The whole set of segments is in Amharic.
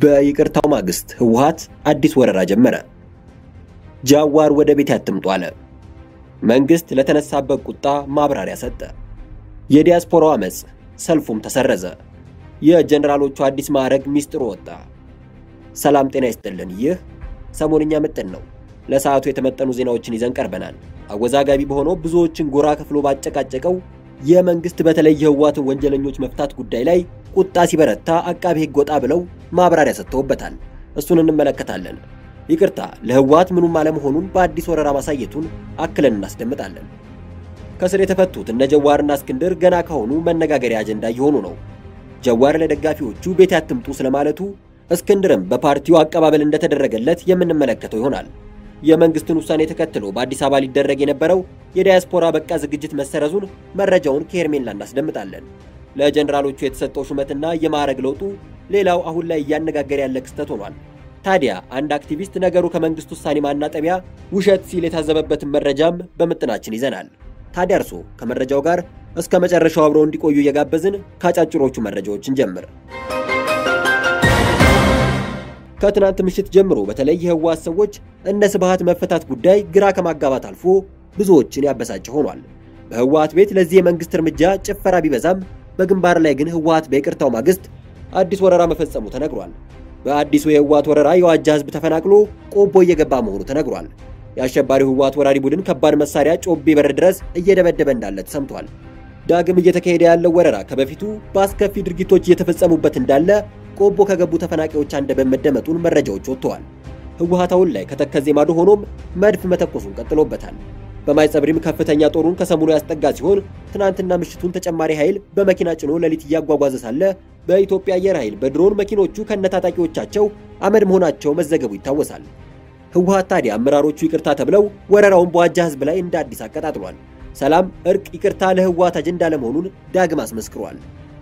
በይቅርታው ማግስት ህወሓት አዲስ ወረራ ጀመረ። ጃዋር ወደ ቤት አትምጡ አለ። መንግስት ለተነሳበት ቁጣ ማብራሪያ ሰጠ። የዲያስፖራው አመፅ ሰልፉም ተሰረዘ። የጀነራሎቹ አዲስ ማዕረግ ሚስጥሩ ወጣ። ሰላም ጤና ይስጥልን። ይህ ሰሞንኛ ምጥን ነው። ለሰዓቱ የተመጠኑ ዜናዎችን ይዘን ቀርበናል። አወዛጋቢ በሆነው ብዙዎችን ጎራ ከፍሎ ባጨቃጨቀው የመንግስት በተለይ የህወሓትን ወንጀለኞች መፍታት ጉዳይ ላይ ቁጣ ሲበረታ አቃቢ ህግ ወጣ ብለው ማብራሪያ ሰጥተውበታል። እሱን እንመለከታለን። ይቅርታ ለህወሓት ምኑም አለመሆኑን በአዲስ ወረራ ማሳየቱን አክለን እናስደምጣለን። ከስር የተፈቱት እነ ጀዋርና እስክንድር ገና ከሆኑ መነጋገሪያ አጀንዳ እየሆኑ ነው። ጀዋር ለደጋፊዎቹ ቤት ያትምጡ ስለማለቱ፣ እስክንድርም በፓርቲው አቀባበል እንደተደረገለት የምንመለከተው ይሆናል። የመንግስትን ውሳኔ ተከትሎ በአዲስ አበባ ሊደረግ የነበረው የዲያስፖራ በቃ ዝግጅት መሰረዙን መረጃውን ከሄርሜላ እናስደምጣለን። ለጀኔራሎቹ የተሰጠው ሹመትና የማዕረግ ለውጡ ሌላው አሁን ላይ እያነጋገረ ያለ ክስተት ሆኗል። ታዲያ አንድ አክቲቪስት ነገሩ ከመንግስት ውሳኔ ማናጠቢያ ውሸት ሲል የታዘበበትን መረጃም በምጥናችን ይዘናል። ታዲያ እርሶ ከመረጃው ጋር እስከ መጨረሻው አብረው እንዲቆዩ እየጋበዝን ከአጫጭሮቹ መረጃዎችን ጀምር። ከትናንት ምሽት ጀምሮ በተለይ የህወሓት ሰዎች እነ ስብሃት መፈታት ጉዳይ ግራ ከማጋባት አልፎ ብዙዎችን ያበሳጨ ሆኗል። በህወሓት ቤት ለዚህ የመንግስት እርምጃ ጭፈራ ቢበዛም በግንባር ላይ ግን ህወሓት በይቅርታው ማግስት አዲስ ወረራ መፈጸሙ ተነግሯል። በአዲሱ የህወሓት ወረራ የዋጃ ህዝብ ተፈናቅሎ ቆቦ እየገባ መሆኑ ተነግሯል። የአሸባሪው ህወሓት ወራሪ ቡድን ከባድ መሳሪያ ጮቤ በር ድረስ እየደበደበ እንዳለ ተሰምቷል። ዳግም እየተካሄደ ያለው ወረራ ከበፊቱ በአስከፊ ድርጊቶች እየተፈጸሙበት እንዳለ ቆቦ ከገቡ ተፈናቃዮች አንደበት መደመጡን መረጃዎች ወጥተዋል። ህወሓት አሁን ላይ ከተከዜ ማዶ ሆኖም መድፍ መተኮሱን ቀጥሎበታል። በማይጸብሪም ከፍተኛ ጦሩን ከሰሞኑ ያስጠጋ ሲሆን ትናንትና ምሽቱን ተጨማሪ ኃይል በመኪና ጭኖ ሌሊት እያጓጓዘ ሳለ በኢትዮጵያ አየር ኃይል በድሮን መኪኖቹ ከነታጣቂዎቻቸው አመድ መሆናቸው መዘገቡ ይታወሳል። ህወሓት ታዲያ አመራሮቹ ይቅርታ ተብለው ወረራውን በዋጃ ህዝብ ላይ እንደ አዲስ አቀጣጥሏል። ሰላም፣ እርቅ፣ ይቅርታ ለህወሓት አጀንዳ ለመሆኑን ዳግም አስመስክሯል።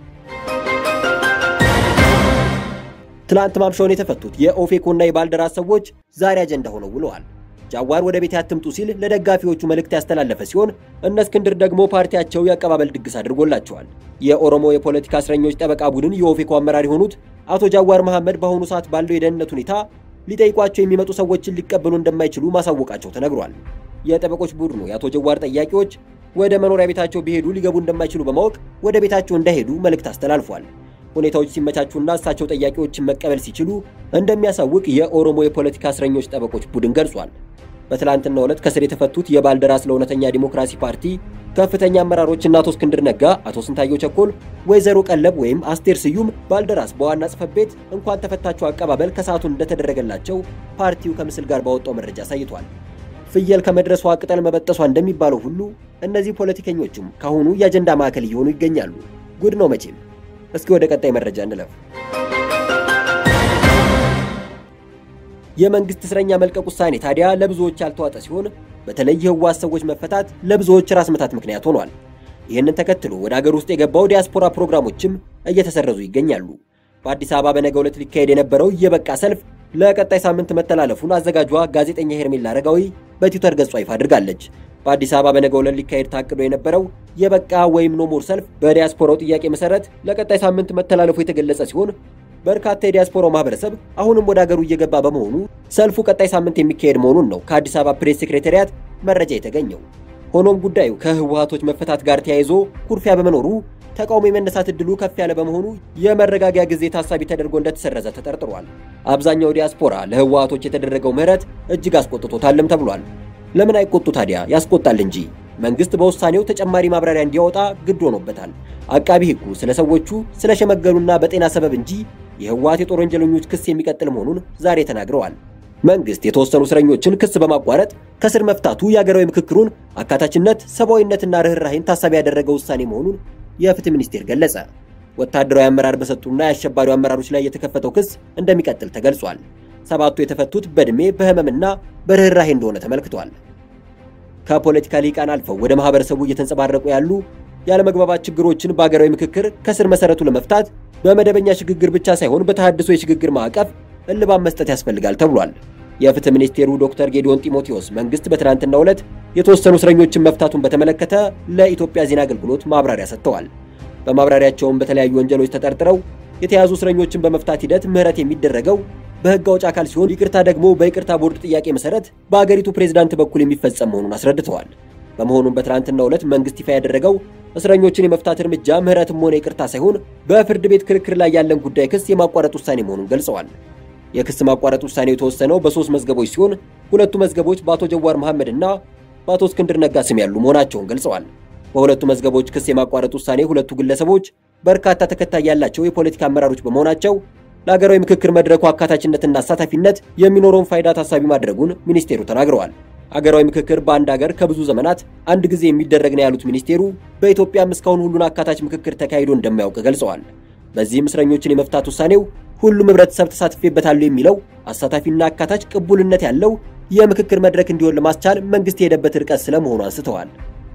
ትላንት ማምሻውን የተፈቱት የኦፌኮና የባልደራስ ሰዎች ዛሬ አጀንዳ ሆነው ውለዋል። ጃዋር ወደ ቤት ያትምጡ ሲል ለደጋፊዎቹ መልእክት ያስተላለፈ ሲሆን እነ እስክንድር ደግሞ ፓርቲያቸው የአቀባበል ድግስ አድርጎላቸዋል። የኦሮሞ የፖለቲካ እስረኞች ጠበቃ ቡድን የኦፌኮ አመራር የሆኑት አቶ ጃዋር መሐመድ በአሁኑ ሰዓት ባለው የደህንነት ሁኔታ ሊጠይቋቸው የሚመጡ ሰዎችን ሊቀበሉ እንደማይችሉ ማሳወቃቸው ተነግሯል። የጠበቆች ቡድኑ የአቶ ጀዋር ጠያቂዎች ወደ መኖሪያ ቤታቸው ቢሄዱ ሊገቡ እንደማይችሉ በማወቅ ወደ ቤታቸው እንዳይሄዱ መልእክት አስተላልፏል። ሁኔታዎች ሲመቻቹና እሳቸው ጠያቂዎችን መቀበል ሲችሉ እንደሚያሳውቅ የኦሮሞ የፖለቲካ እስረኞች ጠበቆች ቡድን ገልጿል። በትላንትናው ዕለት ከስር የተፈቱት የባልደራስ ለእውነተኛ ዲሞክራሲ ፓርቲ ከፍተኛ አመራሮችና አቶ እስክንድር ነጋ፣ አቶ ስንታየው ቸኮል፣ ወይዘሮ ቀለብ ወይም አስቴር ስዩም ባልደራስ በዋና ጽሕፈት ቤት እንኳን ተፈታቸው አቀባበል ከሰዓቱን እንደተደረገላቸው ፓርቲው ከምስል ጋር ባወጣው መረጃ አሳይቷል። ፍየል ከመድረሷ ቅጠል መበጠሷ እንደሚባለው ሁሉ እነዚህ ፖለቲከኞችም ካሁኑ የአጀንዳ ማዕከል እየሆኑ ይገኛሉ። ጉድ ነው መቼም። እስኪ ወደ ቀጣይ መረጃ እንለፍ። የመንግስት እስረኛ መልቀቅ ውሳኔ ታዲያ ለብዙዎች ያልተዋጠ ሲሆን በተለይ የህወሓት ሰዎች መፈታት ለብዙዎች ራስ ምታት ምክንያት ሆኗል። ይህንን ተከትሎ ወደ አገር ውስጥ የገባው ዲያስፖራ ፕሮግራሞችም እየተሰረዙ ይገኛሉ። በአዲስ አበባ በነገው ዕለት ሊካሄድ የነበረው የበቃ ሰልፍ ለቀጣይ ሳምንት መተላለፉን አዘጋጇ ጋዜጠኛ ሄርሜላ አረጋዊ በትዊተር ገጿ ይፋ አድርጋለች። በአዲስ አበባ በነገው ዕለት ሊካሄድ ታቅዶ የነበረው የበቃ ወይም ኖሞር ሰልፍ በዲያስፖራው ጥያቄ መሰረት ለቀጣይ ሳምንት መተላለፉ የተገለጸ ሲሆን በርካታ የዲያስፖራው ማህበረሰብ አሁንም ወደ አገሩ እየገባ በመሆኑ ሰልፉ ቀጣይ ሳምንት የሚካሄድ መሆኑን ነው ከአዲስ አበባ ፕሬስ ሴክሬታሪያት መረጃ የተገኘው። ሆኖም ጉዳዩ ከህወሓቶች መፈታት ጋር ተያይዞ ኩርፊያ በመኖሩ ተቃውሞ የመነሳት እድሉ ከፍ ያለ በመሆኑ የመረጋጊያ ጊዜ ታሳቢ ተደርጎ እንደተሰረዘ ተጠርጥሯል። አብዛኛው ዲያስፖራ ለህወሓቶች የተደረገው ምህረት እጅግ አስቆጥቶታልም ተብሏል። ለምን አይቆጡ ታዲያ? ያስቆጣል እንጂ። መንግስት በውሳኔው ተጨማሪ ማብራሪያ እንዲያወጣ ግድ ሆኖበታል። አቃቢ ህጉ ስለ ሰዎቹ ስለሸመገሉና በጤና ሰበብ እንጂ የህወሓት የጦር ወንጀለኞች ክስ የሚቀጥል መሆኑን ዛሬ ተናግረዋል። መንግስት የተወሰኑ እስረኞችን ክስ በማቋረጥ ከስር መፍታቱ የአገራዊ ምክክሩን አካታችነት፣ ሰብአዊነትና ርኅራሄን ታሳቢ ያደረገ ውሳኔ መሆኑን የፍትህ ሚኒስቴር ገለጸ። ወታደራዊ አመራር በሰጡና የአሸባሪው አመራሮች ላይ የተከፈተው ክስ እንደሚቀጥል ተገልጿል። ሰባቱ የተፈቱት በዕድሜ በህመምና በርኅራሄ እንደሆነ ተመልክቷል። ከፖለቲካ ሊቃን አልፈው ወደ ማህበረሰቡ እየተንጸባረቁ ያሉ ያለመግባባት ችግሮችን በአገራዊ ምክክር ከስር መሰረቱ ለመፍታት በመደበኛ ሽግግር ብቻ ሳይሆን በተሃድሶ የሽግግር ማዕቀፍ እልባት መስጠት ያስፈልጋል ተብሏል። የፍትህ ሚኒስቴሩ ዶክተር ጌዲዮን ጢሞቴዎስ መንግስት በትናንትናው ዕለት የተወሰኑ እስረኞችን መፍታቱን በተመለከተ ለኢትዮጵያ ዜና አገልግሎት ማብራሪያ ሰጥተዋል። በማብራሪያቸውም በተለያዩ ወንጀሎች ተጠርጥረው የተያዙ እስረኞችን በመፍታት ሂደት ምህረት የሚደረገው በሕግ አውጭ አካል ሲሆን ይቅርታ ደግሞ በይቅርታ ቦርድ ጥያቄ መሰረት በአገሪቱ ፕሬዝዳንት በኩል የሚፈጸም መሆኑን አስረድተዋል። በመሆኑም በትናንትናው ዕለት መንግስት ይፋ ያደረገው እስረኞችን የመፍታት እርምጃ ምህረትም ሆነ ይቅርታ ሳይሆን በፍርድ ቤት ክርክር ላይ ያለን ጉዳይ ክስ የማቋረጥ ውሳኔ መሆኑን ገልጸዋል። የክስ ማቋረጥ ውሳኔው የተወሰነው በሶስት መዝገቦች ሲሆን ሁለቱ መዝገቦች በአቶ ጀዋር መሐመድ እና በአቶ እስክንድር ነጋ ስም ያሉ መሆናቸውን ገልጸዋል። በሁለቱ መዝገቦች ክስ የማቋረጥ ውሳኔ ሁለቱ ግለሰቦች በርካታ ተከታይ ያላቸው የፖለቲካ አመራሮች በመሆናቸው ለሀገራዊ ምክክር መድረኩ አካታችነትና አሳታፊነት የሚኖረውን ፋይዳ ታሳቢ ማድረጉን ሚኒስቴሩ ተናግረዋል። አገራዊ ምክክር በአንድ ሀገር ከብዙ ዘመናት አንድ ጊዜ የሚደረግ ነው ያሉት ሚኒስቴሩ በኢትዮጵያም እስካሁን ሁሉን አካታች ምክክር ተካሂዶ እንደማያውቅ ገልጸዋል። በዚህም እስረኞችን የመፍታት ውሳኔው ሁሉም ህብረተሰብ ተሳትፌበታል የሚለው አሳታፊና አካታች ቅቡልነት ያለው የምክክር መድረክ እንዲሆን ለማስቻል መንግስት የሄደበት ርቀት ስለመሆኑ አንስተዋል።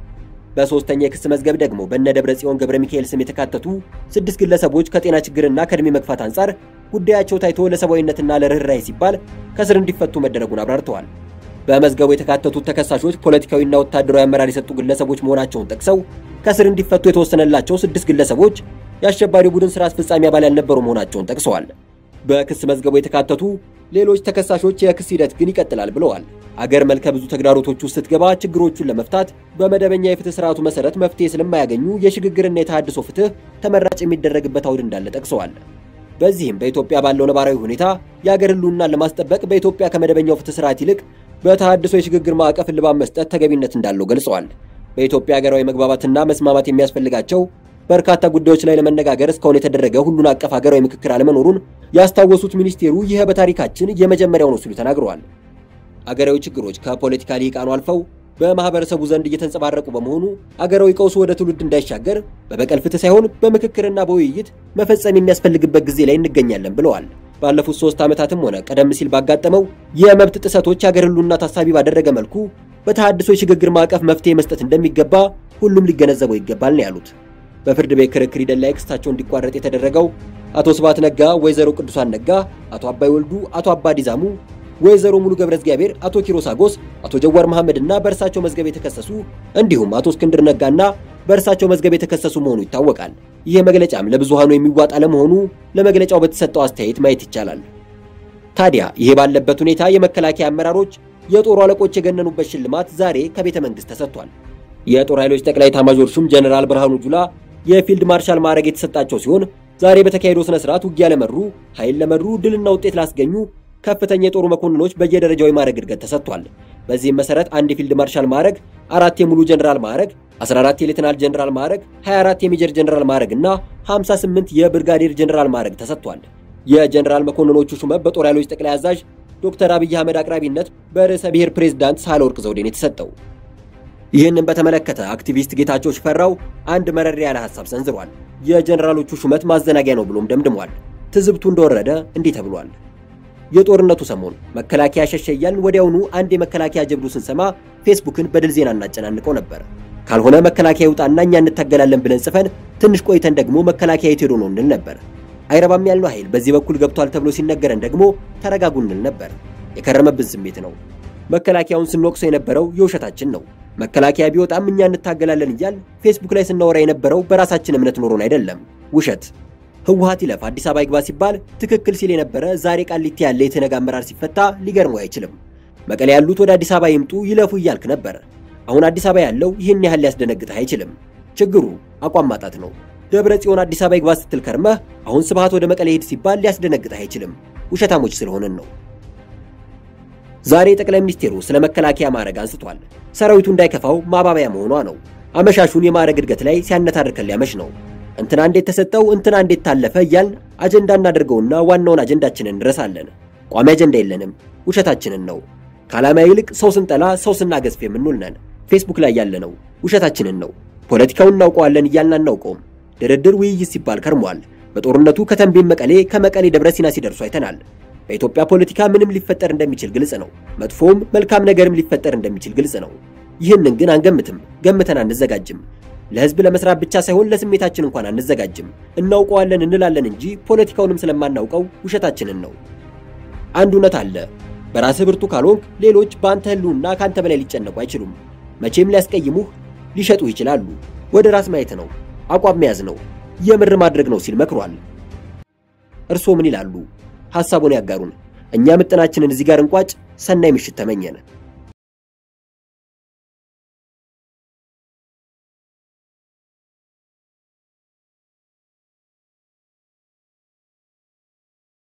በሶስተኛ የክስ መዝገብ ደግሞ በእነ ደብረ ጽዮን ገብረ ሚካኤል ስም የተካተቱ ስድስት ግለሰቦች ከጤና ችግርና ከእድሜ መግፋት አንጻር ጉዳያቸው ታይቶ ለሰብአዊነትና ለርኅራኄ ሲባል ከስር እንዲፈቱ መደረጉን አብራርተዋል። በመዝገቡ የተካተቱት ተከሳሾች ፖለቲካዊና ወታደራዊ አመራር የሰጡ ግለሰቦች መሆናቸውን ጠቅሰው ከስር እንዲፈቱ የተወሰነላቸው ስድስት ግለሰቦች የአሸባሪ ቡድን ስራ አስፈጻሚ አባል ያልነበሩ መሆናቸውን ጠቅሰዋል። በክስ መዝገቡ የተካተቱ ሌሎች ተከሳሾች የክስ ሂደት ግን ይቀጥላል ብለዋል። አገር መልከ ብዙ ተግዳሮቶች ውስጥ ስትገባ ችግሮቹን ለመፍታት በመደበኛ የፍትህ ስርዓቱ መሰረት መፍትሄ ስለማያገኙ የሽግግርና የተሃድሶ ፍትህ ተመራጭ የሚደረግበት አውድ እንዳለ ጠቅሰዋል። በዚህም በኢትዮጵያ ባለው ነባራዊ ሁኔታ የአገር ህልውናን ለማስጠበቅ በኢትዮጵያ ከመደበኛው ፍትህ ስርዓት ይልቅ በተሃድሶ የሽግግር ማዕቀፍ እልባት መስጠት ተገቢነት እንዳለው ገልጸዋል። በኢትዮጵያ ሀገራዊ መግባባትና መስማማት የሚያስፈልጋቸው በርካታ ጉዳዮች ላይ ለመነጋገር እስካሁን የተደረገ ሁሉን አቀፍ ሀገራዊ ምክክር አለመኖሩን ያስታወሱት ሚኒስቴሩ ይህ በታሪካችን የመጀመሪያው ነው ሲሉ ተናግረዋል። አገራዊ ችግሮች ከፖለቲካ ሊቃኑ አልፈው በማህበረሰቡ ዘንድ እየተንጸባረቁ በመሆኑ አገራዊ ቀውሱ ወደ ትውልድ እንዳይሻገር በበቀል ፍትህ ሳይሆን በምክክርና በውይይት መፈጸም የሚያስፈልግበት ጊዜ ላይ እንገኛለን ብለዋል። ባለፉት ሶስት ዓመታትም ሆነ ቀደም ሲል ባጋጠመው የመብት ጥሰቶች የአገር ህልውና ታሳቢ ባደረገ መልኩ በተሃድሶ የሽግግር ማዕቀፍ መፍትሄ መስጠት እንደሚገባ ሁሉም ሊገነዘበው ይገባል ነው ያሉት። በፍርድ ቤት ክርክር ሂደት ላይ ክስታቸው እንዲቋረጥ የተደረገው አቶ ስብሐት ነጋ፣ ወይዘሮ ቅዱሳን ነጋ፣ አቶ አባይ ወልዱ፣ አቶ አባዲ ዛሙ፣ ወይዘሮ ሙሉ ገብረ እግዚአብሔር፣ አቶ ኪሮስ አጎስ፣ አቶ ጀዋር መሐመድ እና በእርሳቸው መዝገብ የተከሰሱ እንዲሁም አቶ እስክንድር ነጋና በእርሳቸው መዝገብ የተከሰሱ መሆኑ ይታወቃል። ይህ መግለጫም ለብዙሃኑ የሚዋጥ አለመሆኑ ለመግለጫው በተሰጠው አስተያየት ማየት ይቻላል። ታዲያ ይሄ ባለበት ሁኔታ የመከላከያ አመራሮች የጦሩ አለቆች የገነኑበት ሽልማት ዛሬ ከቤተ መንግስት ተሰጥቷል። የጦር ኃይሎች ጠቅላይ ኤታማዦር ሹም ጀነራል ብርሃኑ ጁላ የፊልድ ማርሻል ማዕረግ የተሰጣቸው ሲሆን ዛሬ በተካሄደው ስነ ስርዓት ውጊያ ለመሩ፣ ኃይል ለመሩ፣ ድልና ውጤት ላስገኙ ከፍተኛ የጦሩ መኮንኖች በየደረጃው የማዕረግ እድገት ተሰጥቷል። በዚህም መሰረት አንድ የፊልድ ማርሻል ማዕረግ፣ አራት የሙሉ ጀነራል ማዕረግ፣ 14 የሌተናል ጀነራል ማዕረግ፣ 24 የሜጀር ጀነራል ማዕረግ እና 58 የብርጋዴር ጀነራል ማዕረግ ተሰጥቷል። የጀነራል መኮንኖቹ ሹመት በጦር ኃይሎች ጠቅላይ አዛዥ ዶክተር አብይ አህመድ አቅራቢነት በርዕሰ ብሔር ፕሬዝዳንት ሳህለወርቅ ዘውዴን የተሰጠው። ይህንን በተመለከተ አክቲቪስት ጌታቸው ሽፈራው አንድ መረር ያለ ሐሳብ ሰንዝሯል። የጀነራሎቹ ሹመት ማዘናጊያ ነው ብሎም ደምድሟል። ትዝብቱ እንደወረደ እንዲህ ተብሏል። የጦርነቱ ሰሞን መከላከያ ሸሸ እያልን ወዲያውኑ አንድ የመከላከያ ጀብዱ ስንሰማ ፌስቡክን በድል ዜና እናጨናንቀው ነበር። ካልሆነ መከላከያ ይውጣና እኛ እንታገላለን ብለን ጽፈን ትንሽ ቆይተን ደግሞ መከላከያ የት ሄዶ ነው እንል ነበር። አይረባም ያልነው ኃይል በዚህ በኩል ገብቷል ተብሎ ሲነገረን ደግሞ ተረጋጉ እንል ነበር። የከረመብን ስሜት ነው። መከላከያውን ስንወቅሰው የነበረው የውሸታችን ነው። መከላከያ ቢወጣም እኛ እንታገላለን እያል ፌስቡክ ላይ ስናወራ የነበረው በራሳችን እምነት ኖሮን አይደለም። ውሸት። ህወሓት ይለፍ አዲስ አበባ ይግባ ሲባል ትክክል ሲል የነበረ ዛሬ ቃሊቲ ያለ የተነጋ አመራር ሲፈታ ሊገርመው አይችልም። መቀሌ ያሉት ወደ አዲስ አበባ ይምጡ ይለፉ እያልክ ነበር። አሁን አዲስ አበባ ያለው ይህን ያህል ሊያስደነግጥህ አይችልም። ችግሩ አቋም ማጣት ነው። ደብረ ጽዮን አዲስ አበባ ይግባ ስትል ከርመህ አሁን ስብሃት ወደ መቀሌ ሄድ ሲባል ሊያስደነግጥህ አይችልም። ውሸታሞች ስለሆንን ነው። ዛሬ ጠቅላይ ሚኒስቴሩ ስለ መከላከያ ማዕረግ አንስቷል። ሰራዊቱ እንዳይከፋው ማባበያ መሆኗ ነው። አመሻሹን የማዕረግ እድገት ላይ ሲያነታርከን ሊያመሽ ነው። እንትና እንዴት ተሰጠው፣ እንትና እንዴት ታለፈ እያልን አጀንዳ እናደርገውና ዋናውን አጀንዳችንን እንረሳለን። ቋሚ አጀንዳ የለንም፣ ውሸታችንን ነው። ከዓላማ ይልቅ ሰው ስንጠላ ሰው ስናገዝፍ የምንውል ነን። ፌስቡክ ላይ ያለነው ውሸታችንን ነው። ፖለቲካውን እናውቀዋለን እያልን አናውቀውም። ድርድር፣ ውይይት ሲባል ከርሟል። በጦርነቱ ከተንቤን መቀሌ፣ ከመቀሌ ደብረ ሲና ሲደርሱ አይተናል። በኢትዮጵያ ፖለቲካ ምንም ሊፈጠር እንደሚችል ግልጽ ነው። መጥፎም መልካም ነገርም ሊፈጠር እንደሚችል ግልጽ ነው። ይህንን ግን አንገምትም፣ ገምተን አንዘጋጅም። ለህዝብ ለመስራት ብቻ ሳይሆን ለስሜታችን እንኳን አንዘጋጅም። እናውቀዋለን እንላለን እንጂ ፖለቲካውንም ስለማናውቀው ውሸታችንን ነው። አንድ እውነት አለ። በራስህ ብርቱ ካልሆንክ ሌሎች በአንተ ህልውና ከአንተ በላይ ሊጨነቁ አይችሉም። መቼም ሊያስቀይሙህ፣ ሊሸጡህ ይችላሉ። ወደ ራስ ማየት ነው፣ አቋም መያዝ ነው፣ የምር ማድረግ ነው ሲል መክሯል። እርስዎ ምን ይላሉ? ሐሳቡን ያጋሩን። እኛ ምጥናችንን እዚህ ጋር እንቋጭ። ሰናይ ምሽት ተመኘን።